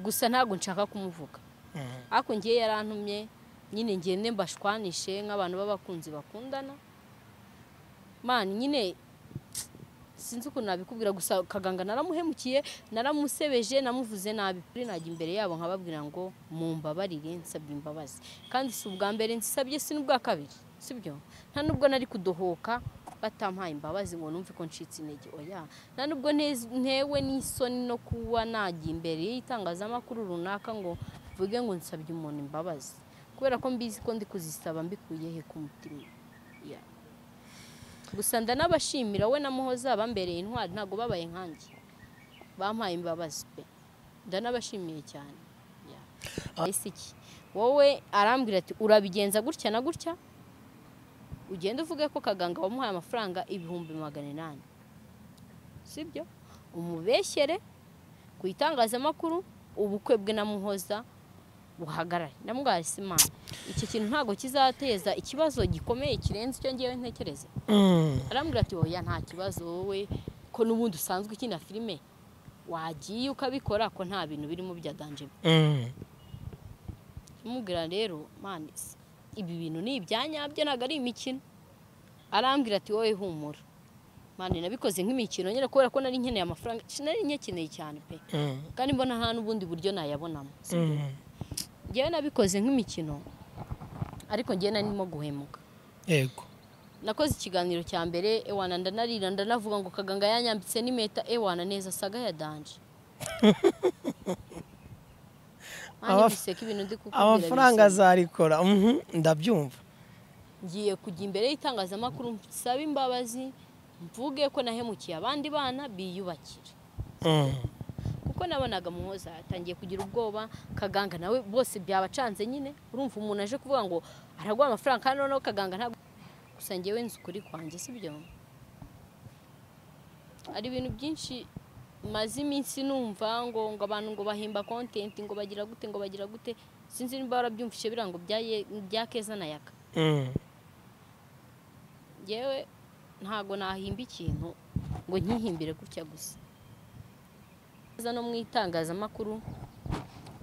gusa ntabwo nshaka kumuvuga ariko ngiye yarantumye nyine ngende mbashwanishe nk'abantu b'abakunzi bakundana mani nyine sinzi ukuntu nabikubwira gusa kaganga naramuhemukiye naramusebeje namuvuze nabi kuri najya imbere yabo nkababwira ngo mumbabarire nsabye imbabazi kandi si ubwa mbere nsabye si n'ubwa kabiri sibyo nta nubwo nari kudohoka batampaye imbabazi ngo numve ko ncitse intege oya nta nubwo nte- ntewe n'isoni no kuba najya imbere y'itangazamakuru runaka ngo mvuge ngo nsabye umuntu imbabazi kubera ko mbizi ko ndi kuzisaba mbikuye he ku mutima Yeah. gusa ndanabashimira we na muhoza bambereye intwari ntabwo babaye nkanjye bampaye imbabazi pe ndanabashimiye cyane Yeah. Ese iki wowe arambwira ati urabigenza gutya na gutya ugenda uvuge ko kaganga wamuhaye amafaranga ibihumbi magana inani sibyo umubeshyere ku itangazamakuru ubukwe bwe na muhoza buhagarare ndamubwira ati simana iki kintu ntabwo kizateza ikibazo gikomeye kirenze icyo ngewe ntekereza arambwira ati oya nta kibazo wowe ko n'ubundi usanzwe ukina filime wagiye ukabikora ko nta bintu birimo bya danje mubwira rero mani ibi bintu ni ibyanyabyo ntabwo ari imikino arambwira ati wowe humura mani nabikoze nk'imikino nyine kubera ko nari nkeneye amafaranga nari nyakeneye cyane pe kandi mbona nta n'ubundi buryo nayabonamo sibyo? njyewe nabikoze nk'imikino ariko njyewe nari ndimo guhemuka yego nakoze ikiganiro cya mbere ewana ndanarira ndanavuga ngo kaganga yanyambitse n'impeta ewana neza saga ya danje Mani, Amaf- biseka ibintu ndi kukubwira amafaranga biseka. azarikora mhm, ndabyumva ngiye kujya imbere y'itangazamakuru nsaba imbabazi mvuge ko nahemukiye abandi bana biyubakira Mhm. kuko nabonaga muhoza atangiye kugira ubwoba kaganga nawe bose byabacanze nyine urumva umuntu aje kuvuga ngo araguha amafaranga kandi noneho kaganga ntabwo gusa ngewe nzi ukuri kwanjye sibyo hari ibintu byinshi maze iminsi numva ngo ngo abantu ngo bahimba kontenti ngo bagira gute ngo bagira gute sinzi niba warabyumvise birango bya Ye- bya keza na yaka Mhm. yewe ntabwo nahimba ikintu ngo nyihimbire gutya gusa neza no mu itangazamakuru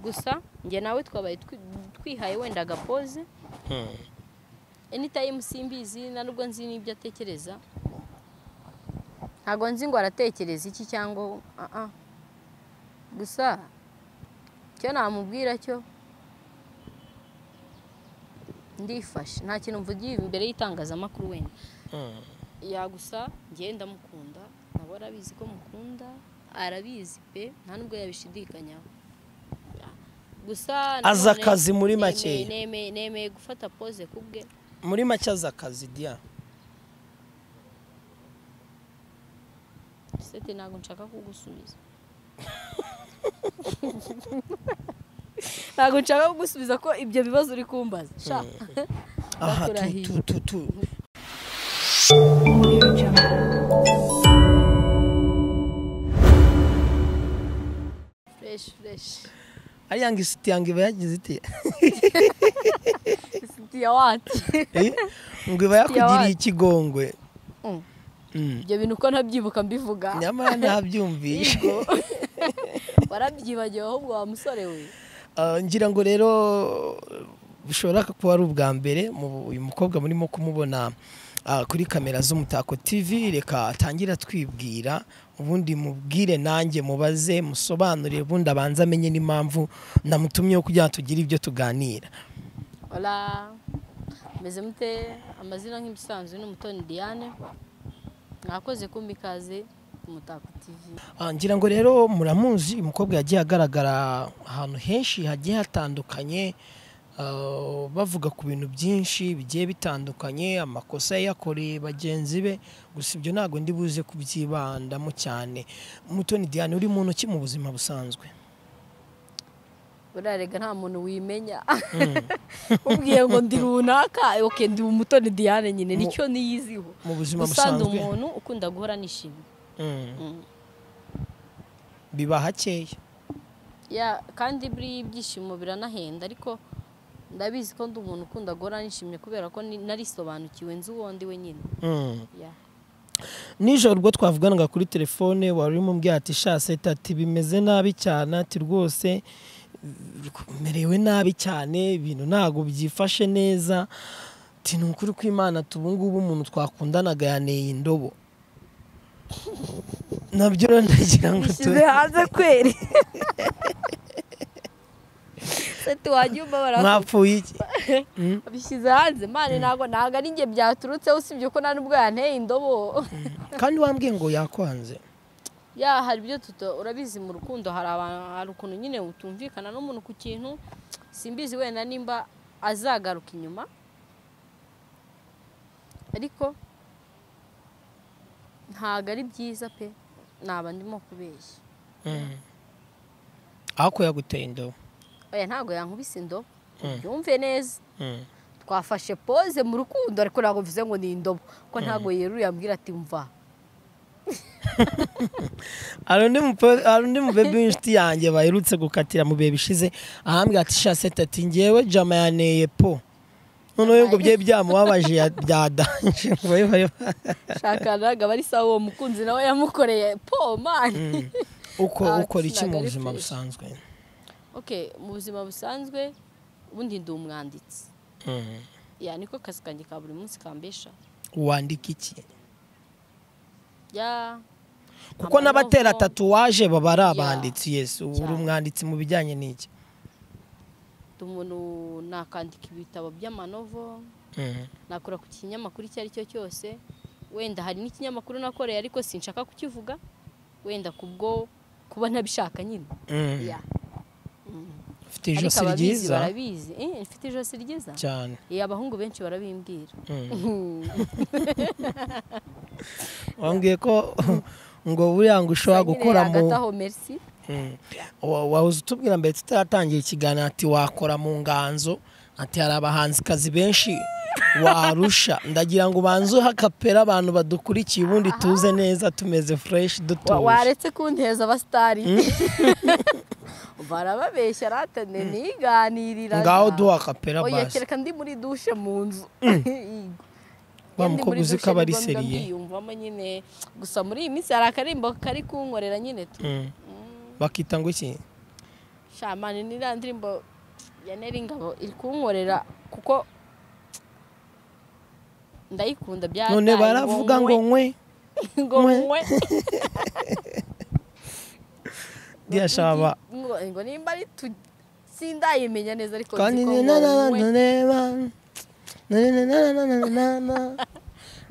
gusa njye nawe twabaye twi- twihaye wenda agapoze Mhm. anytime simbizi na nubwo nzi n'ibyo atekereza ntabwo nzi ngo aratekereza iki cyangwa ah ah. gusa icyo namubwira cyo ndifashe nta kintu mvugiye imbere y'itangazamakuru wenda Mhm. yagusa njyewe ndamukunda nabo arabizi ko mukunda arabizi pe nta nubwo yabishidikanyaho Ya. gusa Azi nanone akazi muri nemeye- makeya. nemeye- nemeye gufata pose ku bwe muri make azakazi diya sete ntabwo nshaka kugusubiza ntabwo nshaka kugusubiza ko ibyo bibazo uri kumbaza sha aha Bakurahiye. tu- tu- tu- tu. fresh fresh ariya ngo isiti yange iba yagize iti siti ya wati Eh, ngo iba yakugiriye wacu. ikigongwe Mm. Mm. ibyo bintu uko ntabyibuka mbivuga nyamara ntabyumvishe warabyibagiwe ahubwo wa musore we Ah, ngira ngo rero bishobora kuba ari ubwa mbere mu- uyu mukobwa murimo kumubona ah, kuri kamera z'umutako tv reka atangire atwibwira ubundi mubwire nanjye mubaze musobanurire ubundi abanze amenye n'impamvu namutumyeho kugira ngo tugire ibyo tuganira Hola, meze mute amazina nk'ibisanzwe ni Umutoni Diane mwakoze kumba ikaze ku Mutako TV Ah, ngira ngo rero muramuzi uyu mukobwa yagiye agaragara ahantu henshi hagiye hatandukanye ah, bavuga ku bintu byinshi bigiye bitandukanye amakosa ye yakoreye bagenzi be gusa ibyo ntabwo ndi buze kubyibandamo cyane mutoni diane uri muntu ki mu buzima busanzwe burarega nta muntu wimenya ubwiye ngo ndi runaka oke ndi Umutoni Diane nyine nicyo niyiziho mu buzima gusa ndi busanzwe umuntu ukunda guhora nishimye Mm, Mm. biba hakeya Ya, kandi buriya ibyishimo biranahenda ariko ndabizi ko ndi umuntu ukunda guhora nishimye kubera ko ni- narisobanukiwe nzi uwo ndi we nyine Mm. Ya. nijoro ubwo twavuganaga kuri telefone wari urimo umbwira ati sha seta ati bimeze nabi cyane ati rwose merewe nabi cyane ibintu ntabwo byifashe neza ati ni ukuri kw'imana ati ubu ngubu umuntu twakundanaga yaneye indobo nabyo rero ndagira ngo bishyize hanze kweri seti wajya umva baravuga mwapfuye iki bishyize hanze mani ntabwo ntabwo ari njye byaturutseho usibye ko nta nubwo yanteye indobo kandi wambwiye ngo yakwanze ya hari ibyo tuto urabizi mu rukundo hari abantu hari ukuntu nyine utumvikana n'umuntu ku kintu simbizi wenda nimba azagaruka inyuma ariko ntabwo ari byiza pe naba ndimo kubeshya Mm. ako yaguteye indobo oya ntabwo yankubise indobo Mm. yumve neza Mm. twafashe pose mu rukundo ariko ntabwo bivuze ngo ni indobo ko ntabwo yeruye yambwira ati mva hari undi mupo- hari undi mubebe w'inshuti yanjye baherutse gukatira mu bihe bishize ahambwira ati shasete ati ngewe jama yaneye po noneho ngo bye byamubabaje ya- byadanje ngo babe bare- shaka ntabwo aba ari sawa uwo mukunzi nawe yamukoreye po mani Mm. uko Ah, ukora iki mu sinaga ari buzima fresh. busanzwe okay mu buzima busanzwe ubundi ndi umwanditsi Mm. ya niko kazi kanjye ka buri munsi kambesha wandika iki ya kuko Amaboko. n'abatera tatuwaje baba ari Ya. abanditsi yesu uri Cyane. umwanditsi mu bijyanye n'iki ndi umuntu nakandika ibitabo by'amanovo Mm. nakora ku kinyamakuru icyo ari cyo cyose wenda hari n'ikinyamakuru nakoreye ariko sinshaka kukivuga wenda kubwo kuba ntabishaka nyine Mm. ya ufite ijosi ryiza barabizi Eh, mfite ijosi ryiza cyane Eh, abahungu benshi barabimbwira Mm. wambwiye ko ngo buriya ngo ushobora gukora mu hagati aho merci Mm. Wa- wahoze utubwira mbere tutaratangira ikiganiro ati wakora mu nganzo ati hari abahanzikazi benshi warusha ndagira ngo ubanze uhe akapera abantu badukurikiye ubundi tuze neza tumeze fureshi Wa- dutuje waretse kunteza abasitari barababeshya ratane niganirira ngaho duha akapera oya basi kereka ndi muri dushe mu nzu Yego. Wa Iyo ndi mukobwa muri uzi ko dushe aba ni ari ngombwa seriye. mbiyumvamo nyine gusa muri iyi minsi hari akarimbo kari kunkorera nyine tu Mm. bakita ngo iki shamani ni iriya ndirimbo ya neri ingabo iri kunkorera kuko ndayikunda bya none baravuga ngo nkwe ngo Mwe. mwe ndiyashaba ngo ngo nimba ari tu sindayimenya neza ariko kandi nzi ko ni ngo na na na mwe na na na na na na na na na na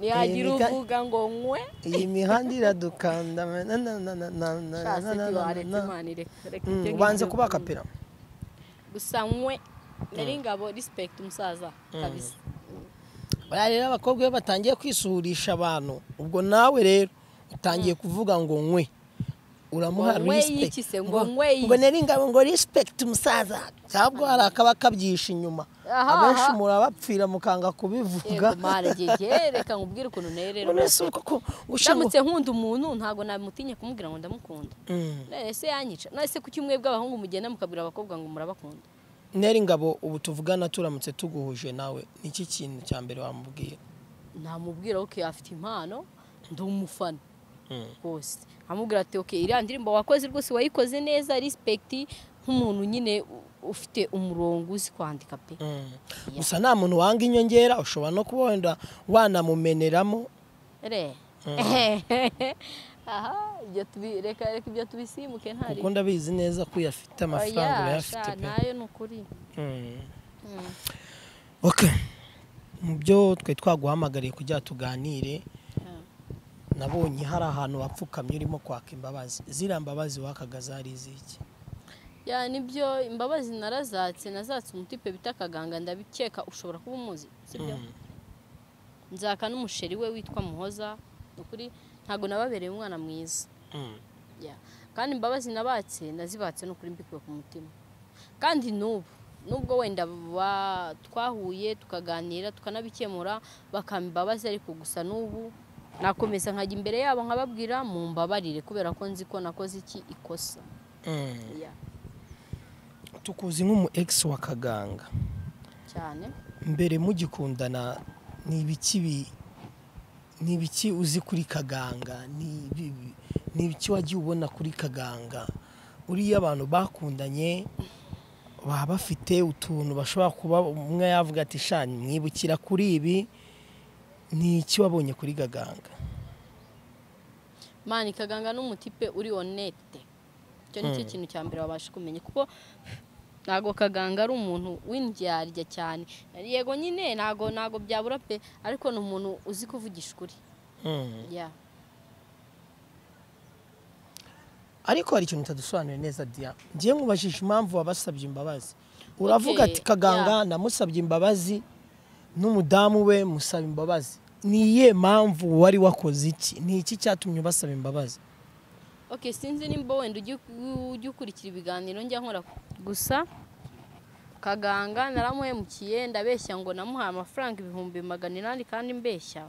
nihagira Erega- uvuga ngo nkwe iyi mihanda iradukanda na na na na na na na na na na shasiti waretse na na imana ireka reka Mm, ibyo ubanze ngibyo. kuba akapera gusa nkwe nari ingabo respect umusaza kabisa bariya rero abakobwa iyo batangiye kwisuhurisha abantu ubwo nawe rero utangiye kuvuga ngo nkwe Ngo uramuha nkwe respect yiki se, ngo nkwe yiki. ngo nari ingabo ngo respect umusaza cyangwa hari akaba kabyisha inyuma Aha, abenshi aha. murabapfira mukanga kubivuga yego mara gege reka nkubwire ukuntu nayo rero none si uko ko gushyira ndamutse nkunda umuntu ntabwo namutinye kumubwira ngo ndamukunda none se yanyica none se ku cyumweru bw'abahungu mugenda mukabwira abakobwa ngo murabakunda neri ngabo ubu tuvugana turamutse tuguhuje nawe niki kintu cya mbere wamubwiye namubwira ok afite impano ndi umufana Mm. rwose amubwira ati ok iriya ndirimbo wakoze rwose wayikoze neza respect nk'umuntu nyine u- ufite umurongo uzi kwandika pe Mm. gusa nta muntu wanga inyongera ushobora no kuba wenda wanamumeneramo re aha ibyo tubi- reka reka ibyo tubisimuke ntari kuko ndabizi neza ko uyafite amafaranga Oya, urayafite sha, pe nayo ni ukuri Mm. Okay. mu byo twari twaguhamagariye kugira ngo tuganire nabonye hari ahantu wapfukamye urimo kwaka imbabazi ziriya mbabazi wakaga zari iziki ya nibyo imbabazi narazatse nazatse umutipe bita akaganga ndabikeka ushobora kuba umuzi sibyo Mm. nzaka n'umusheri we witwa muhoza ni ukuri ntabwo nababereye umwana mwiza Mm. Ya. kandi imbabazi nabatse nazibatse ni ukuri mbikuye ku mutima kandi n'ubu nubwo wenda ba- twahuye tukaganira tukanabikemura bakamba imbabazi ariko gusa n'ubu nakomeza nkajya imbere yabo nkababwira mu mbabarire kubera ko nzi ko nakoze iki ikosa Mm. Ya, tukuzi nk'umu ex wa kaganga cyane mbere mugikundana ni ibiki bi- ni ibiki uzi kuri kaganga ni ibi- ni ibiki wagiye ubona kuri kaganga uriya abantu bakundanye baba bafite utuntu bashobora kuba umwe yavuga ati shani mwibukira kuri ibi ni iki wabonye kuri kaganga mani kaganga n'umutipe uri onete icyo ni cyo kintu cya mbere wabasha kumenya kuko ntago kaganga ari umuntu w'indyarya cyane yego nyine ntago ntago byabura pe ariko ni umuntu uzi kuvugisha ukuri Mm. ya ariko hari ikintu utadusobanuriye neza diya ngiye nkubajije impamvu wabasabye imbabazi uravuga ati kaganga namusabye imbabazi n'umudamu we musaba imbabazi ni iyihe mpamvu wari wakoze iki ni iki cyatumye ubasaba imbabazi ok sinzi nimba wenda ujya ujya ukurikira ibiganiro njya nkora gusa kaganga naramuhemukiye ndabeshya ngo namuhaye amafaranga ibihumbi magana inani kandi mbeshya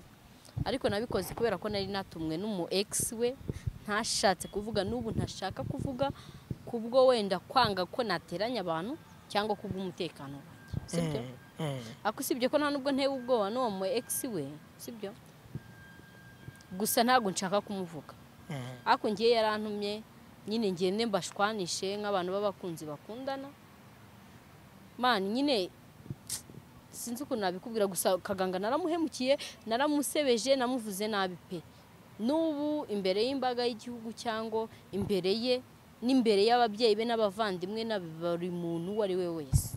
ariko nabikoze kubera ko nari natumwe n'umu egisi we ntashatse kuvuga n'ubu ntashaka kuvuga kubwo wenda kwanga ko nateranya abantu cyangwa kubw'umutekano wanjye sibyo ariko usibye ko nta nubwo ntewe ubwoba n'uwo mu egisi we sibyo gusa ntabwo nshaka kumuvuga ariko ngiye yarantumye nyine ngende mbashwanishe nk'abantu b'abakunzi bakundana mani nyine sinzi ukuntu nabikubwira gusa kaganga naramuhemukiye naramusebeje namuvuze nabi pe n'ubu imbere y'imbaga y'igihugu cyangwa imbere ye n'imbere y'ababyeyi be n'abavandimwe na buri muntu uwo ari we wese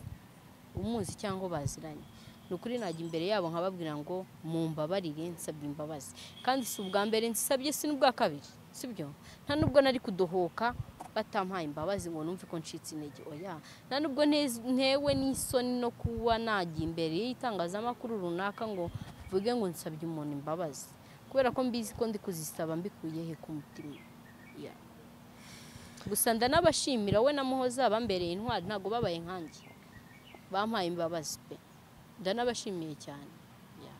umuzi cyangwa baziranye ni ukuri najya imbere yabo nkababwira ngo mumbabarire nsabye imbabazi kandi si ubwa mbere nsabye si n'ubwa kabiri sibyo nta nubwo nari kudohoka batampaye imbabazi ngo numve ko ncitse intege oya nta nubwo nte- ntewe n'isoni no kuba najya imbere y'itangazamakuru runaka ngo mvuge ngo nsabye umuntu imbabazi kubera ko mbizi ko ndi kuzisaba mbikuye he ku mutima Ya. gusa ndanabashimira we na muhoza bambereye intwari ntabwo babaye nkanjye bampaye imbabazi pe ndanabashimiye cyane Ya.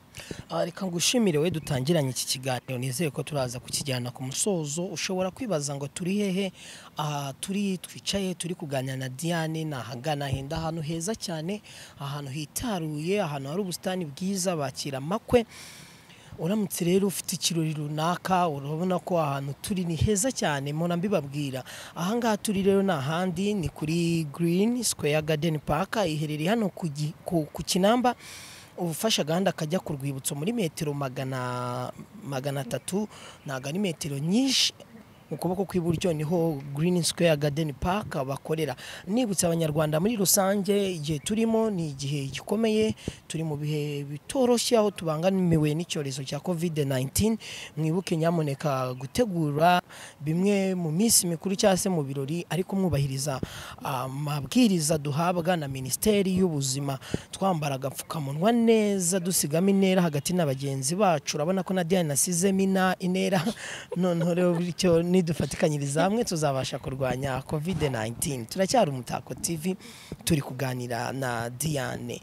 Ah, reka ngushimire we dutangiranye iki kiganiro nizere ko turaza kukijyana ku musozo ushobora kwibaza ngo turi hehe aha turi twicaye turi kuganira na diane ni ahagana henda ahantu heza cyane ahantu hitaruye ahantu hari ubusitani bwiza bakira amakwe uramutse rero ufite ikirori runaka urabona ko ahantu turi ni heza cyane mpora mbibabwira ahangaha turi rero ni ahandi ni kuri green square garden park iherereye hano ku gi- ku- ku kinamba ubufasha agahanda kajya ku rwibutso muri metero magana magana atatu ntabwo ari metero nyinshi mu kuboko kw'iburyo niho Green Square Garden Park bakorera nibutsa abanyarwanda muri rusange igihe turimo ni igihe gikomeye turi mu bihe bitoroshye aho tubangamiwe n'icyorezo cya COVID-19 mwibuke nyamuneka gutegura bimwe mu minsi mikuru cyangwa se mu birori ariko mwubahiriza amabwiriza duhabwa na Minisiteri y'Ubuzima twambara agapfukamunwa neza dusigamo intera hagati na bagenzi bacu urabona ko na Diane nasizemo ina- intera noneho rero bityo nidufatikanyiriza hamwe tuzabasha kurwanya covid 19 turacyari umutako tv turi kuganira na diane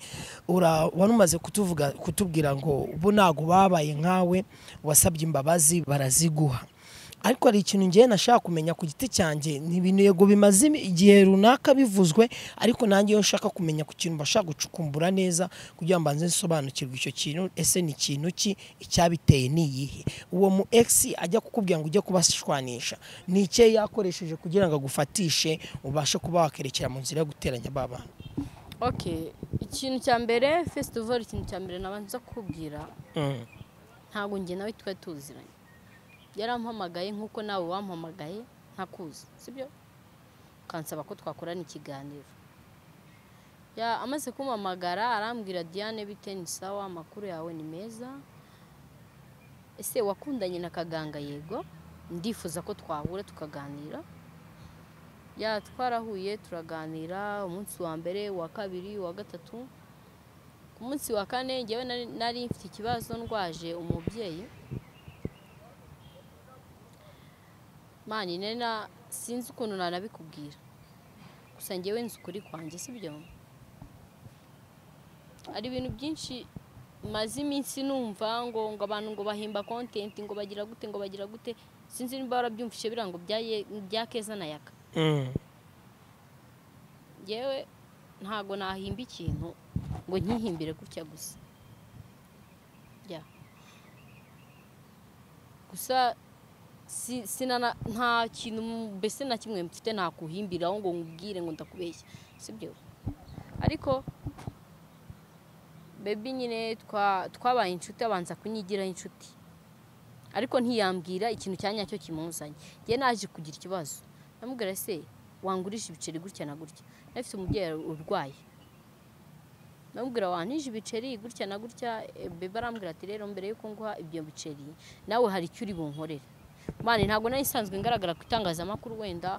Ura- wari umaze kutuvuga kutubwira ngo bo ntabwo babaye nkawe wasabye imbabazi baraziguha ariko hari ikintu ngewe nashaka kumenya ku giti cyanjye ni ibintu yego bimaze imi- igihe runaka bivuzwe ariko nanjye iyo nshaka kumenya ku kintu bashaka gucukumbura neza kugira ngo mbanze nsobanukirwe icyo kintu ese ni ikintu ki icyabiteye ni iyihe uwo mu egisi ajya kukubwira ngo ujye kubashwanisha ni icyo yakoresheje kugira ngo agufatishe ubashe kuba wakerekera mu nzira yo guteranya ba bantu ok ikintu cya mbere fesitival ikintu cya mbere nabanza kukubwira Mm. ntabwo njye nawe twari tuziranye yarampamagaye nk'uko nawe wampamagaye ntakuzi sibyo ukansaba ko twakorana ikiganiro Ya, amaze kumpamagara arambwira diane bite ni sawa amakuru yawe ni meza ese wakundanye na kaganga yego ndifuza ko twahura tukaganira ya twarahuye turaganira umunsi wa mbere uwa kabiri uwa gatatu ku munsi wa kane njyewe nari- nari mfite ikibazo ndwaje umubyeyi mani nena sinzi ukuntu nanabikubwira gusa njyewe nzi ukuri kwanjye sibyo hari ibintu byinshi maze iminsi numva ngo ngo abantu ngo bahimba kontenti ngo bagira gute ngo bagira gute sinzi niba warabyumvise biriya ngo bya Ye- bya keza na yaka Mm. yewe ntabwo nahimba ikintu ngo nkihimbire gutya gusa Ya. gusa si- sinana nta kintu mbese na kimwe mfite nakuhimbiraho ngo nkubwire ngo ndakubeshya sibyo ariko bebi nyine twa- twabaye inshuti abanza kunyigiraho inshuti ariko ntiyambwira ikintu cya nyacyo kimuzanye njye naje kugira ikibazo namubwira se wangurisha ibiceri gutya na gutya nafite umubyeyi urwaye namubwira wantije ibiceri gutya na gutya eh, bebe arambwira ati rero mbere yuko nguha ibyo biceri nawe hari icyo uri bunkorera mani ntabwo nari nsanzwe ngaragara ku itangazamakuru wenda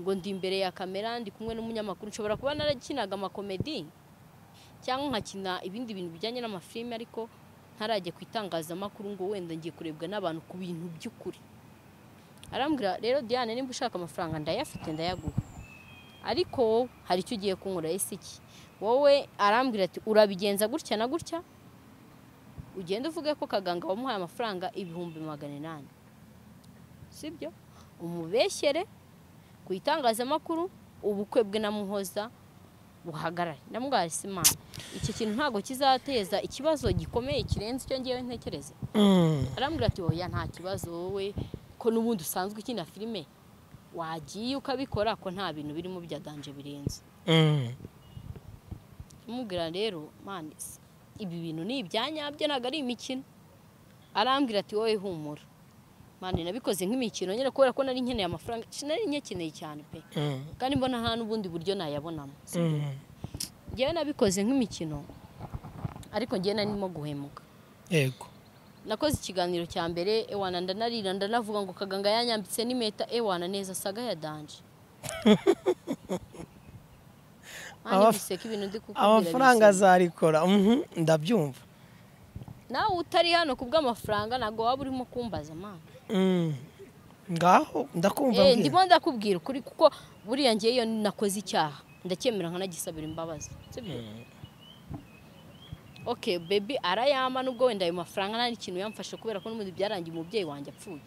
ngo ndi imbere ya kamera ndi kumwe n'umunyamakuru nshobora kuba narakinaga amakomedi cyangwa nkakina ibindi bintu bijyanye n'amafilime ariko ntarajya ku itangazamakuru ngo wenda ngiye kurebwa n'abantu ku bintu by'ukuri arambwira rero diane nimba ushaka amafaranga ndayafite ndayaguha ariko wowe hari icyo ugiye kunkorera ese iki wowe arambwira ati urabigenza gutya na gutya ugenda uvuge ko kaganga wamuhaye amafaranga ibihumbi magana inani sibyo umubeshyere ku itangazamakuru ubukwe bwe na muhoza buhagarare namubwira simana iki kintu ntabwo kizateza ikibazo gikomeye kirenze icyo ngewe ntekereza Mm. arambwira ati oya nta kibazo wowe ko n'ubundi usanzwe ukina filime wagiye ukabikora ko nta bintu birimo bya danje birenze Mm. mubwira rero mani se, ibi bintu ni ibyanyabyo ntabwo ari imikino arambwira ati wowe humura mani nabikoze nk'imikino nyine kubera ko nari nkeneye amafaranga ci- nari nyakeneye cyane pe Mm. kandi mbona nta n'ubundi buryo nayabonamo si byo? Mm. njyewe nabikoze nk'imikino ariko njyewe nari ndimo guhemuka yego nakoze ikiganiro cya mbere ewana ndanarira ndanavuga ngo kaganga yanyambitse n'impeta ewana neza saga ya danje Mani Amaf- guseka ibintu ndi kukubwira amafaranga bisekeje. azarikora mhm, ndabyumva nawe utari hano ku bw'amafaranga ntabwo waba urimo kumbaza mwana Mm. ngaho ndakumva Eh, mbwira. ndimo ndakubwira ukuri kuko buriya ngewe iyo nakoze icyaha ndacyemera nkanagisabira imbabazi sibyo okay baby arayama nubwo wenda ayo mafaranga nta n'ikintu yamfashe kubera ko n'ubundi byarangiye umubyeyi wanjye apfuye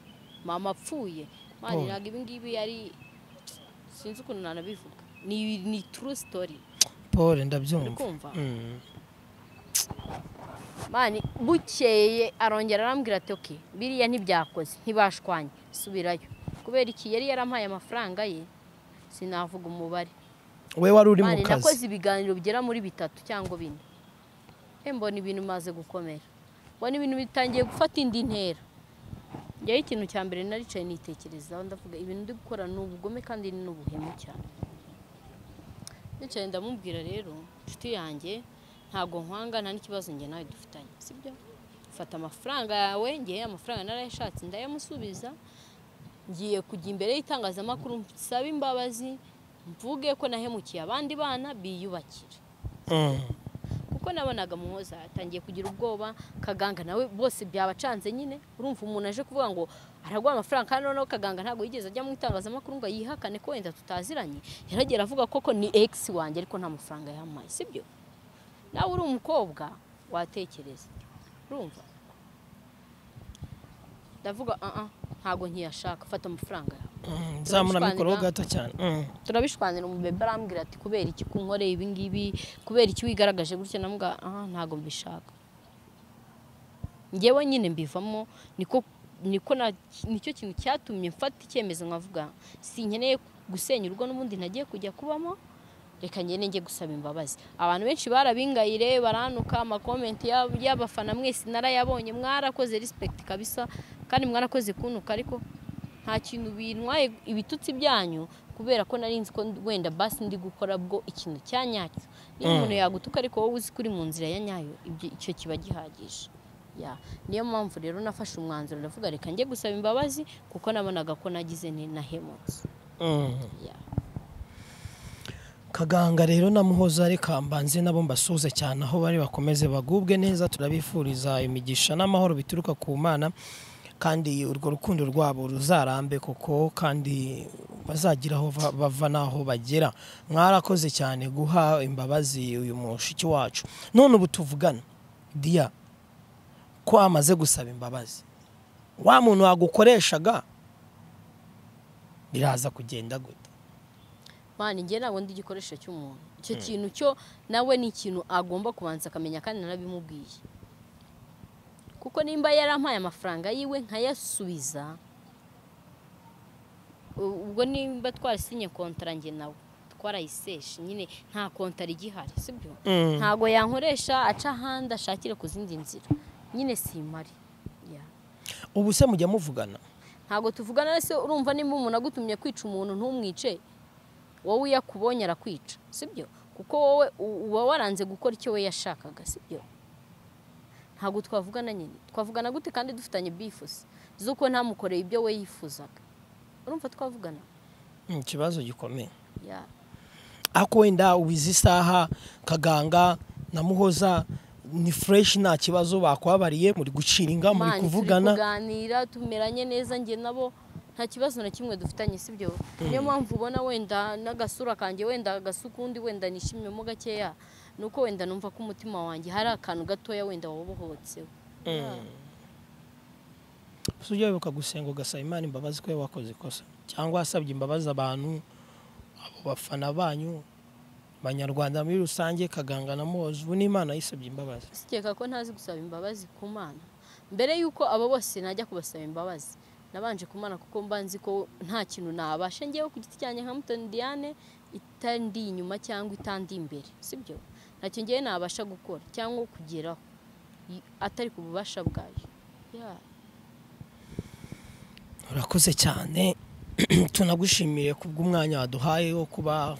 mama apfuye mwana Oh. ntabwo ibi ngibi yari sinzi ukuntu nanabivuga ni ni true story paul ndabyumva urikumva Mm. mani bukeye arongera arambwira ati oke biriya ntibyakoze ntibashwanye subirayo kubera iki yari yarampaye amafaranga ye sinavuga umubare we wari uri mu mani nakoze kazi ibiganiro bigera muri bitatu cyangwa bine Eh, mbona ibintu bimaze gukomera mbona ibintu bitangiye gufata indi ntera njyewe ikintu cya mbere naricaye nitekerezaho ndavuga ibintu ndi gukora ni ubugome kandi ni ubuhemu cyane nicaye ndamubwira rero inshuti yanjye ntabwo nkwanga nta n'ikibazo njye nawe dufitanye sibyo fata amafaranga yawe ngewe amafaranga narayashatse ndayamusubiza ngiye kujya imbere y'itangazamakuru nsaba imbabazi mvuge ko nahemukiye abandi bana biyubakira Mm. kuko nabonaga muhoza atangiye kugira ubwoba kaganga nawe bose byabacanze nyine urumva umuntu aje kuvuga ngo araguha amafaranga kandi noneho kaganga ntabwo yigeze ajya mu itangazamakuru ngo yihakane ko wenda tutaziranye yaragera avuga koko ni egisi wanjye ariko nta mafaranga yampaye sibyo nawe uri umukobwa watekereza urumva ndavuga "Ah, ah, ntabwo nkiyashaka fata amafaranga yawe Mm. nzamura Turabishwanira. mikoro gato cyane Mm. turabishwanira umubebe arambwira ati kubera iki kunkoreye ibi ngibi kubera iki wigaragaje gutya namuga aha ntabwo mbishaka ngewe nyine mbivamo niko niko na- nicyo kintu cyatumye mfata icyemezo nkavuga sinkeneye gusenya urugo n'ubundi ntagiye kujya kubamo reka ngende njye gusaba imbabazi abantu benshi barabingayire baranuka amakomenti y'ab- y'abafana mwese narayabonye mwarakoze respect kabisa kandi mwarakoze kunuka ariko nta kintu bintwaye ibitutsi byanyu kubera ko nari nzi ko wenda basi ndi gukora bwo ikintu cya nyacyo niba Mm. umuntu yagutuka ariko wowe uzi ko uri mu nzira ya nyayo ibyo- icyo kiba gihagije Ya. niyo mpamvu rero nafashe umwanzuro ndavuga reka njye gusaba imbabazi kuko nabonaga ko nagize ni nahemutse Mm. Ya. kaganga rero na muhoza reka mbanze nabo mbasuhuze cyane aho bari bakomeze bagubwe neza turabifuriza imigisha n'amahoro bituruka ku mana kandi urwo rukundo rwabo ruzarambe koko kandi bazagira aho va- bava n'aho bagera mwarakoze cyane guha imbabazi uyu mushiki wacu none ubu tuvugana diya ko amaze gusaba imbabazi wa muntu wagukoreshaga biraza kugenda gute mani njye ntabwo ndi igikoresho cy'umuntu icyo kintu cyo nawe ni ikintu agomba kubanza akamenya kandi narabimubwiye kuko nimba yarampaye amafaranga yiwe nkayasubiza u- ubwo nimba twarasinye kontara njye nawe twarayiseshe nyine nta kontara igihari sibyo Mm. ntago yankoresha aca ahandi ashakire ku zindi nzira nyine simari Yeah. ubu se mujya muvugana ntabwo tuvugana rero se urumva nimba umuntu agutumye kwica umuntu ntumwice wowe iyo akubonye arakwica sibyo kuko wowe u- uba waranze gukora icyo we yashakaga sibyo ntabwo twavugana nyine twavugana gute kandi dufitanye bifuza z'uko ntamukoreye ibyo we yifuzaga urumva twavugana Ni ikibazo gikomeye Yeah. ariko wenda ubu izi saha kaganga na muhoza ni fureshi nta kibazo bakwabariye muri gucira inga muri Mani, kuvugana turi kuganira tumeranye neza njye nabo nta kibazo na kimwe dufitanye sibyo niyo mpamvu ubona wenda n'agasura kanjye wenda gasa ukundi wenda nishimiyemo gakeya ni uko wenda numva ko umutima wanjye hari akantu gatoya wenda wabohotseho gusa ujya wibuka gusenga ugasaba imana imbabazi ko wakoze ikosa cyangwa wasabye imbabazi abantu abo bafana banyu abanyarwanda muri rusange kaganga na muhoza ubu n'imana yisabye imbabazi sikeka ko ntazi gusaba imbabazi ku mana mbere y'uko abo bose najya kubasaba imbabazi nabanje kumana kuko mba nzi ko nta kintu nabasha ngewe ku giti cyanjye nka mutoni diane itandi inyuma cyangwa itandi imbere sibyo ntacyo ngewe nabasha gukora cyangwa kugeraho i- atari ku bubasha bwayo Yeah. urakoze cyane tunagushimire kubw'umwanya waduhaye wo kuba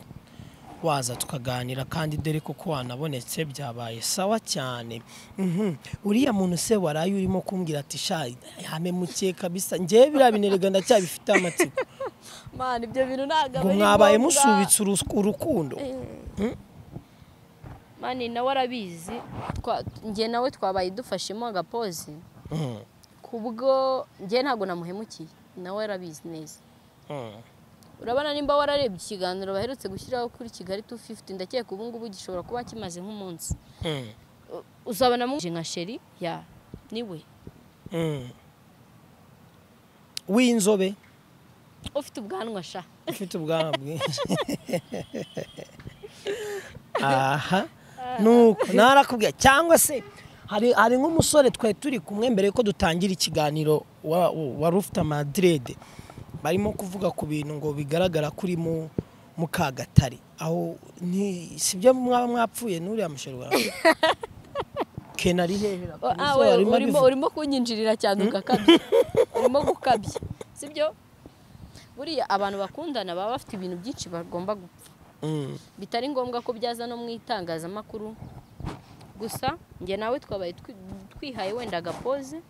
waza tukaganira kandi dore kuko wanabonetse byabaye sawa cyane Mhm. uriya muntu se waraye urimo kumbwira ati sha yame muke kabisa ngewe biriya binerega ndacyabifite amatsiko mani ibyo bintu ntabwo aba ngo ari mwabaye ngombwa. musubitse urus- urukundo mani nawe arabizi twa- njye nawe twabaye dufashemo agapozi Mhm. kubwo njye ntabwo namuhemukiye nawe arabizi neza Mhm. urabona nimba wararebye ikiganiro baherutse gushyiraho kuri kigali 250 ndakeka ubu ngubu gishobora kuba kimaze nk'umunsi Mhm. U- uzabona mu nka sheri ya niwe Mhm. w'inzobe ufite ubwanwa sha ufite ubwanwa bwinshi aha nuko narakubwiye cyangwa se hari hari nk'umusore twari turi kumwe mbere yuko dutangira ikiganiro wa- wa- wari ufite amadirede barimo kuvuga ku bintu ngo bigaragara kuri mu mukagatare aho ni si byo mwaba mwapfuye n'uriya musheri wawe kenari hehera O- ah, we, urimo urimo kunyinjirira cyane ugakabya urimo gukabya sibyo buriya abantu bakundana baba bafite ibintu byinshi bagomba gupfa bitari ngombwa ko byaza no mu itangazamakuru gusa njye nawe twabaye twi- twihaye wenda agapoze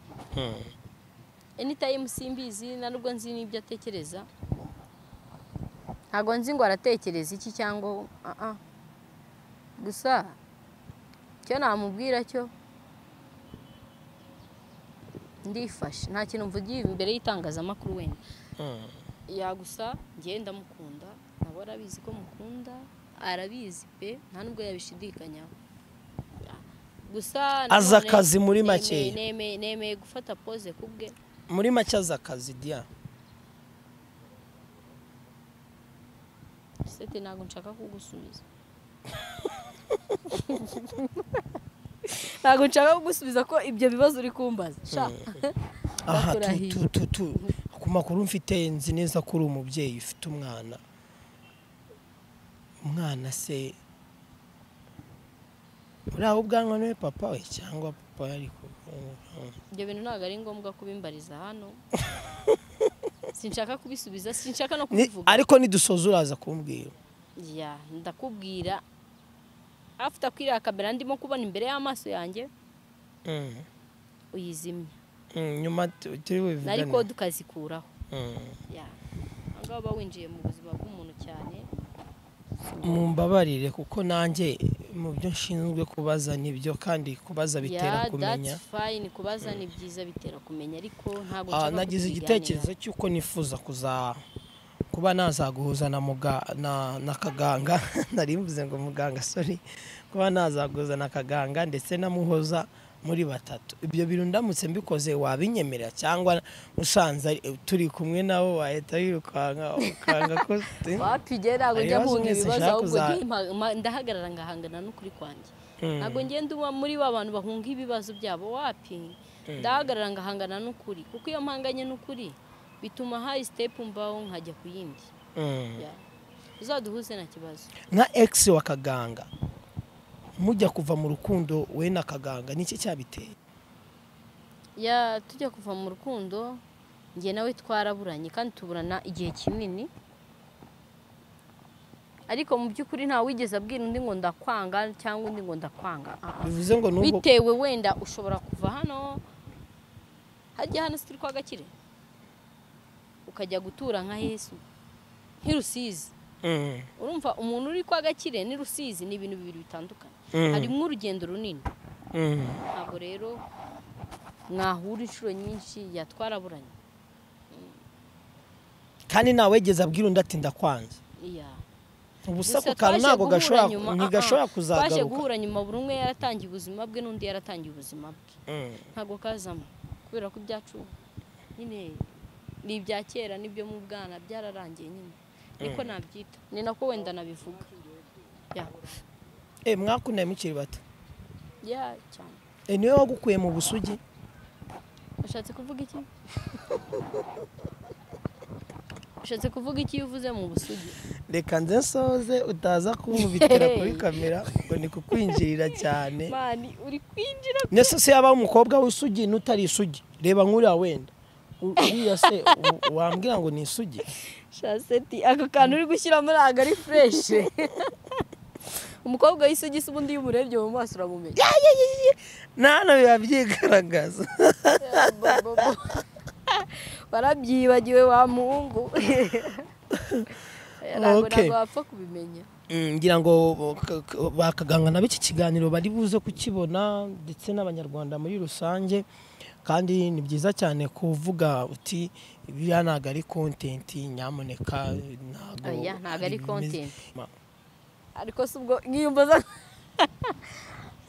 anytime simbizi na nubwo nzi n'ibyo atekereza ntabwo nzi ngo aratekereza iki cyangwa ah ah. gusa icyo namubwira cyo ndifashe nta kintu mvugiye imbere y'itangazamakuru wenda yagusa njye ndamukunda nabo arabizi ko mukunda arabizi pe nta nubwo yabishidikanyaho gusa Azi nanone akazi muri nemeye- makeya. nemeye- nemeye gufata pose ku bwe muri make azi akazi diya sete ntabwo nshaka kugusubiza ntabwo nshaka gusubiza ko ibyo bibazo uri kumbaza sha aha tu- Bakurahiye. tu- tu- tu- ku makuru mfite nzi neza ko uri umubyeyi ufite umwana umwana se uriya ubwanwa niwe papa we cyangwa papa yari ku- ibyo bintu ntabwo ari ngombwa kubimbariza hano sinshaka kubisubiza sinshaka no Ni- kubivuga ariko nidusoza uraza kumbwira ya ndakubwira afite akwiriya kamera ndimo kubona imbere y'amaso yanjye Mm, uyizimye mm, nyuma tu- turi nari ko bubivugane tukazikuraho Mm. ya ngaho uba winjiye mu buzima bw'umuntu cyane mumbabarire kuko nanjye mu byo nshinzwe kubaza nibyo kandi kubaza bitera kumenya that's fine kubaza ni byiza bitera kumenya ariko ntabwo Ah, nshaka nagize kubiganiraho. igitekerezo cy'uko nifuza kuza kuba nazaguhuza na muga na, na kaganga nari mvuze ngo muganga sorry kuba nazaguhuza na kaganga ndetse na muhoza muri batatu ibyo bintu ndamutse mbikoze wabinyemerera cyangwa usanze ari- turi kumwe nabo wahita wirukanga ukanga ko wapi njye ntabwo njya Ibibazo mpunga mwese ibibazo nshaka ahubwo kuza- njye- Ma- ma- ndahagarara ngahangana n'ukuri kwanjye Mm. ntabwo ngenda uba muri ba bantu bahunga ibibazo byabo wapi ndahagarara ngahangana n'ukuri kuko iyo mpanganye n'ukuri bituma hari sitepu mbaho nkajya ku yindi Yeah. uzaduhuze nta kibazo nka egisi wa kaganga mujya kuva mu rukundo we na kaganga ni iki cyabiteye ya tujya kuva mu rukundo njye nawe twaraburanye kandi tuburana igihe kinini ariko mu by'ukuri nta wigeze abwira undi ngo ndakwanga cyangwa undi ngo ndakwanga Ah, ah. bivuze ngo n'ubwo bitewe wenda ushobora kuva hano hajya hano sitiri kwa gakire ukajya gutura nka yesu nk'i rusizi Mm, urumva umuntu uri kwa gakire n'i rusizi ni ibintu bibiri bitandukanye Mm. harimo urugendo runini mm. ntabwo rero mwahura inshuro nyinshi yatwaraburanye kandi ntawegeze abwira undi ati ndakwanze iya ubusa Gusa ku twaje kantu ntabwo guhura gashobora nyuma, ntigashobora ah, ah. twaje kuzagaruka guhura nyuma buri umwe yaratangiye ubuzima bwe n'undi yaratangiye ubuzima bwe Mm, ntabwo kazamo kubera ko ibyacu nyine ni ibya kera n'ibyo mu bwana byararangiye nyine niko nabyita ni nako wenda nabivuga ya eh, mwakundanye mukiri bato ya cyane Eh, niwe wagukuye mu busugi ushatse kuvuga iki ushatse kuvuga iki iyo uvuze mu busugi reka nze nsoze utaza kunkubitira kuri kamera ngo ni kukwinjirira cyane mani uri kwinjira ndetse se yabaho umukobwa w'isugi n'utari isugi reba nk'uriya wenda U- uriya se u- wambwira ngo ni isugi shaseti ako kantu uri gushyiramo ntabwo ari fureshe umukobwa w'isugi se ubundi iyo umurebye mu maso uramumenya nano biba byigaragaza barabyibagiwe wa muhungu ntabwo Okay. ntabwo wapfa kubimenya Mm, ngira ngo k- k- bakaganga nabo iki kiganiro bari buze kukibona ndetse n'abanyarwanda muri rusange kandi ni byiza cyane kuvuga uti biriya ntabwo ari kontenti nyamuneka ntabwo Oya, ntabwo ari bimeze." content. Ma- ariko si ubwo nkiyumva za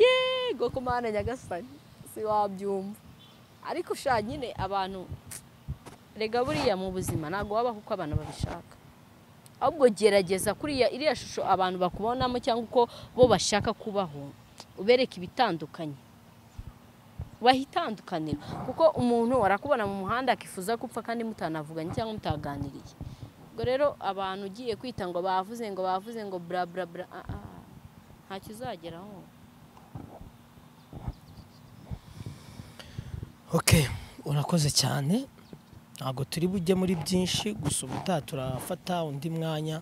yego ku mana nyagasani si wabyumva ariko sha nyine abantu rega buriya mu buzima ntabwo wabaho uko abantu babishaka ahubwo gerageza kuriya iriya shusho abantu bakubonamo cyangwa uko bo bashaka kubaho ubereke ibitandukanye bahitandukanira kuko umuntu arakubona mu muhanda akifuza gupfa kandi mutanavuganye cyangwa mutaganiriye ubwo rero abantu ugiye kwita ngo bavuze ngo bavuze ngo bra bra bra ah, ah, ntacyo uzageraho ok urakoze cyane ntabwo turi bujye muri byinshi gusa ubutaha turafata undi mwanya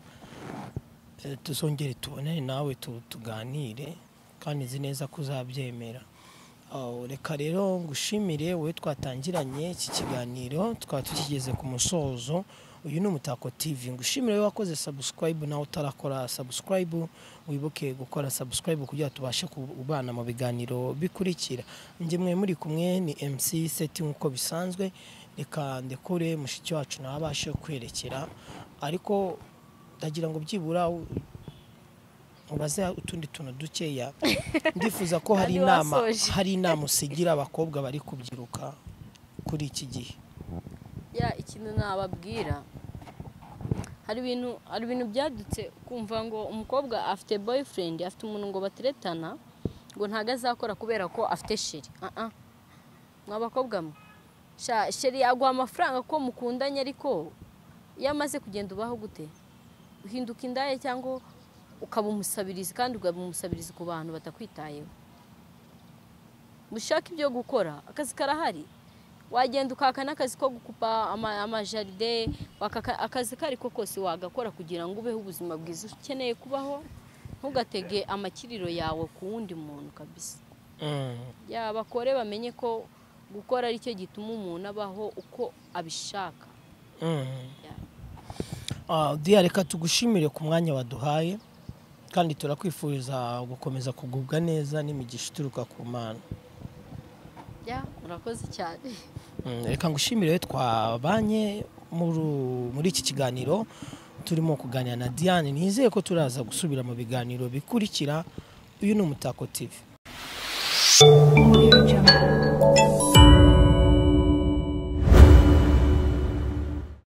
eh, tuzongere tubonane nawe tu- tuganire kandi nzi neza ko uzabyemera Ah, reka rero ngushimire wowe twatangiranye iki kiganiro tukaba tukigeze ku musozo uyu ni umutako tv ngushimire wowe wakoze sabusikarayibu nawe utarakora sabusikarayibu wibuke gukora sabusikarayibu kugira ngo tubashe kubana mu biganiro bikurikira njye mwe muri kumwe ni mc seti nk'uko bisanzwe reka ndekure mushiki wacu nawe abashe kwerekera ariko ndagira ngo byibura u- ubaze utundi tuntu dukeya ndifuza ko hari Kandi inama wasoje. hari inama usigira abakobwa bari kubyiruka kuri iki gihe ya ikintu nababwira hari ibintu hari ibintu byadutse kumva ngo umukobwa afite boyfriend afite umuntu ngo bateretana ngo ntago azakora kubera ko afite sheri Ah, ah. mwa bakobwa mwe sha sheri yaguha amafaranga ko mukundanye ariko iyo amaze kugenda ubaho gute uhinduka indaya cyangwa ukaba umusabirizi kandi ukaba umusabirizi ku bantu batakwitayeho mushaka ibyo gukora akazi karahari wagenda ukaka n'akazi ko gukupa ama- amajaride wakaka- akazi ko ariko kose wagakora kugira ngo ubeho ubuzima bwiza ukeneye kubaho ntugatege amakiriro yawe ku wundi muntu kabisa yaba bakore bamenye ko gukora ari cyo gituma umuntu abaho uko abishaka Ah, Diya reka tugushimire ku mwanya waduhaye kandi turakwifuriza gukomeza kugubwa neza n'imigisha ituruka ku mana Ya, murakoze cyane Mm, reka ngushimire twabanye muri- muri iki kiganiro turimo kuganira na diane nizeye ko turaza gusubira mu biganiro bikurikira uyu ni umutako tv Audio Jungle.